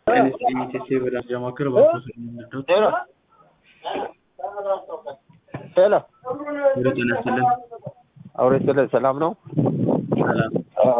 NSTC በዳጃ ማዕከል ባኮስ የሚነዳው ሄሎ ሄሎ ወደ ጤና ይስጥልን። አውሬ ስለ ሰላም ነው። ሰላም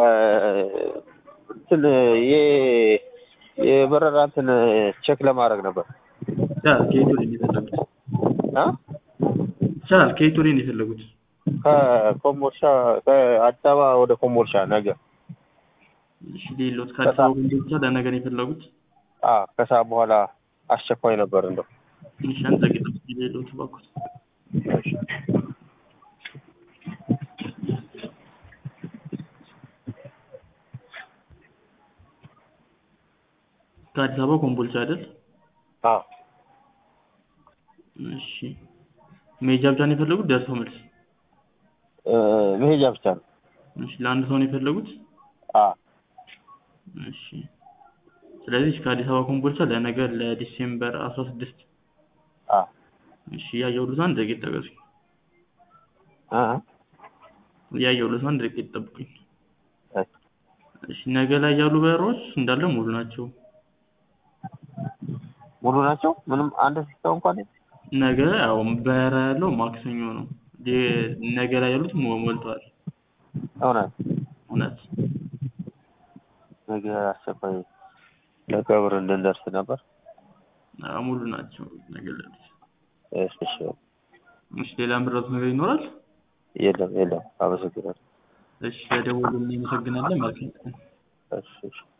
እንትን የ- የበረራ እንትን ቼክ ለማድረግ ነበር ይቻላል። ከየት ወደ ነው የፈለጉት? አ ይቻላል። ከየት ወደ ነው የፈለጉት? ከኮምቦልቻ ከአዲስ አበባ ወደ ኮምቦልቻ ነገ እሺ ሌሎት ከአዲስ አበባ ኮምቦልቻ ለነገ ነው የፈለጉት? አ ከሰዓት በኋላ አስቸኳይ ነበር እንደው ትንሽ አንድ ደቂቃ እስኪ ሌሎት ባኮስ ከአዲስ አበባ ኮምቦልቻ አይደል? አ እሺ መሄጃ ብቻ ነው የፈለጉት? ደርሶ መልስ? እ መሄጃ ብቻ ነው። እሺ ለአንድ ሰው ነው የፈለጉት? አ እሺ ስለዚህ ከአዲስ አበባ ኮምቦልቻ ለነገ ለዲሴምበር አስራ ስድስት አ እሺ እያየሁልዎት አንድ ደቂቃ ይጠበቁኝ። አ እያየሁልዎት አንድ ደቂቃ ይጠብቁኝ። እሺ እሺ ነገ ላይ ያሉ በረራዎች እንዳለ ሙሉ ናቸው። ሙሉ ናቸው። ምንም አንድ ሲስተም እንኳን የለም? ነገ ያው በረራ ያለው ማክሰኞ ነው። የ- ነገ ላይ ያሉት ሞ- ሞልተዋል። እውነት እውነት ነገ አስቸኳይ ለቀብር እንድንደርስ ነበር። አዎ፣ ሙሉ ናቸው ነገ ላይ ያሉት። እሺ እሺ እሺ ሌላ ምረጡት ነገር ይኖራል? የለም የለም። አመሰግናለሁ። እሺ ለደወሉ እናመሰግናለን። መልካም ቀን። እሺ እሺ